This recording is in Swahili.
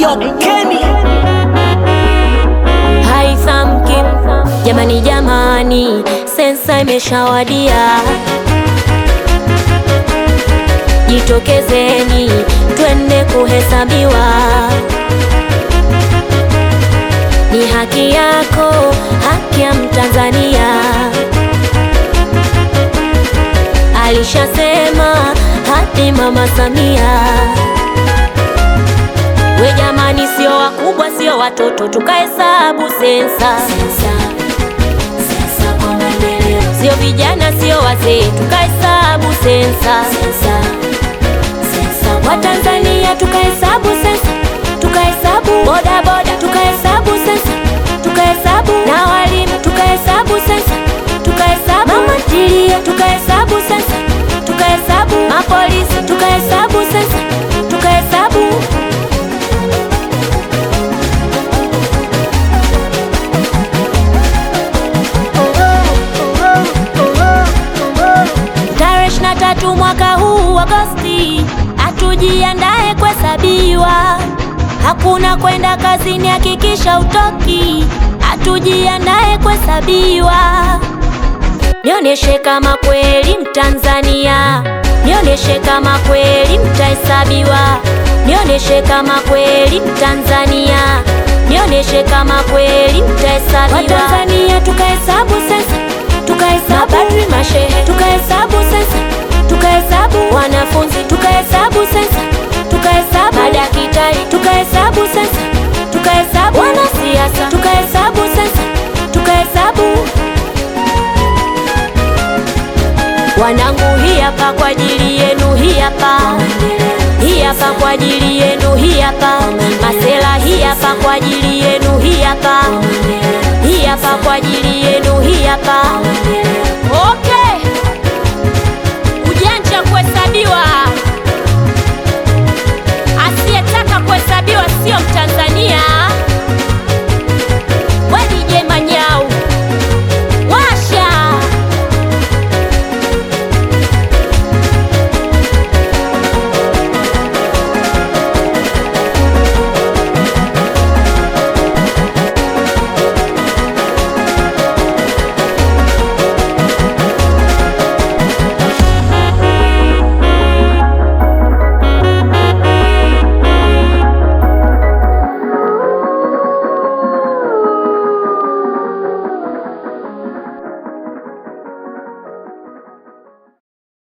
Eyo Kenny haithamki jamani, jamani, sensa imeshawadia, jitokezeni twende kuhesabiwa. Ni haki yako, haki ya Mtanzania, alishasema hadi Mama Samia. We jamani, sio wakubwa, sio watoto, tukahesabu sensa. Sio vijana, sio wazee, tukahesabu sensa. Watanzania tukahesabu sensa, tukahesabu boda boda, tukahesabu sensa, tukahesabu na walimu, tukahesabu sensa, tukahesabu mama ntilie, tukahesabu sensa, tukahesabu mapolisi, tukahesabu sensa, tukahesabu Tarehe ishirini na tatu mwaka huu Agosti, hatujiandae kuhesabiwa. Hakuna kwenda kazini, hakikisha utoki. Hatujiandae kuhesabiwa. Nionyeshe kama kweli Mtanzania, nionyeshe kama kweli mtahesabiwa, nionyeshe kama kweli Mtanzania, nionyeshe kama kweli mtahesabiwa. Watanzania tukahesabu sasa, tukahesabu mapadri, mashehe, tukahesabu sasa, tukahesabu wanafunzi, tukahesabu sasa, tukahesabu madaktari, tukahesabu sasa, tukahesabu wanasiasa, tukahesabu sasa, tukahesabu Wanangu, hii hapa kwa ajili yenu, hii hapa, hii hapa kwa ajili yenu, hii hapa. Masela, hii hapa kwa ajili yenu, hii hapa, hii hapa kwa ajili yenu, hii hapa. Okay, ujanja kuhesabiwa